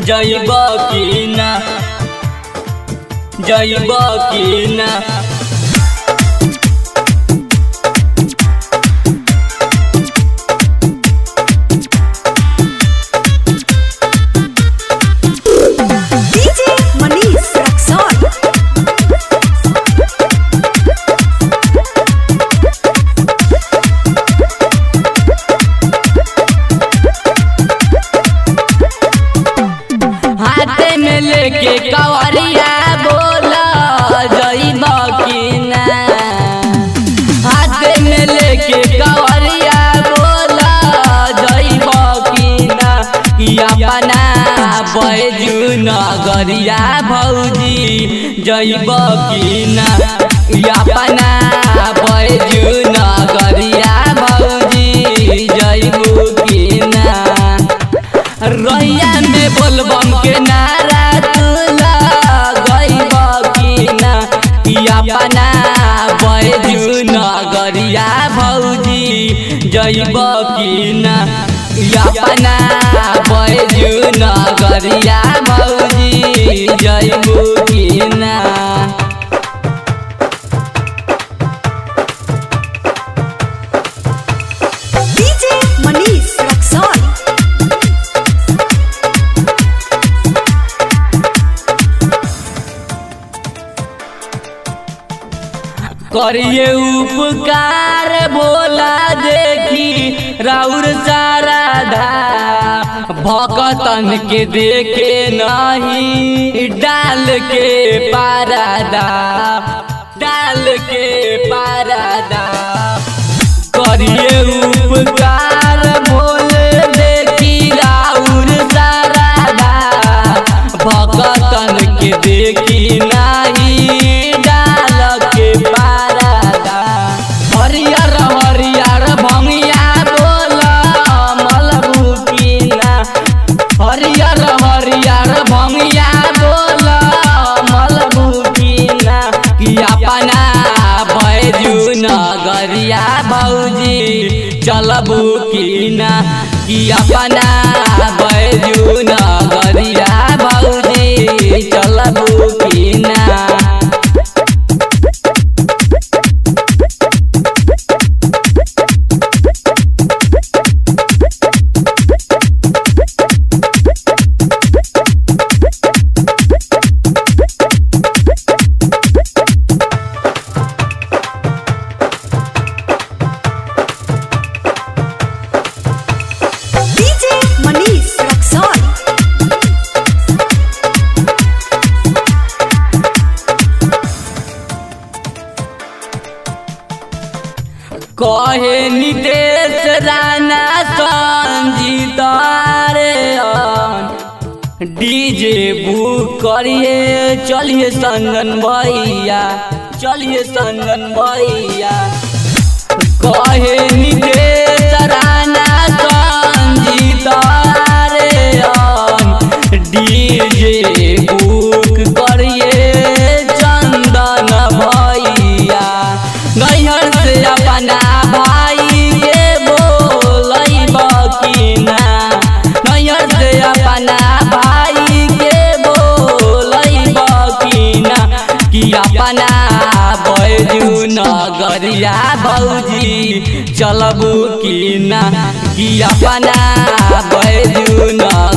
जइब की ना जइब की ना DJ Manish Raxon. हाथे में लेके कवरिया बोला जइब की ना हाथे में लेके कवरिया बोला जइब की ना कि अपना बैजू नगरिया भौजी जइब की ना कि अपना बैजू नगरिया भौजी जइब की ना रैया में बोलबम के नारा तुला गइब की ना कि अपना बैजू नगरिया भौजी जइब की ना कि अपना बैजू नगरिया भौजी जइब की ना DJ Manish Raxon. करिए उपकार बोला देखी राउर सारा धा भकतन के देखे नहीं डाल के पारादा डाल के पारादा करिए उपकार बोले देखी राउर सारा धा भकतन के देखी नाही डाल के पारादा हरियर हरियर भंगिया बोल मलबुकिना हरियर हरियर भंगिया बोल मलबुकिना कि अपना बैजू नगरिया भौजी चलबू की ना कि अपना बैजू नगरिया भौजी चलबू की ना DJ Manish Raxon. कहे नितेश राणा संजीत रे डीजे बुक करिए चलिए संगन भैया चलिए संगन भैया कहे नितेश राणा संजीत रे डीजे बुक करिए चंदन भैया नैहर से अपना भाई के बोलैब की ना नैहर से अपना भाई के बोलैब की ना कि अपना बैजू नगरिया भौजी चलबू की ना कि अपना बैजू नगरिया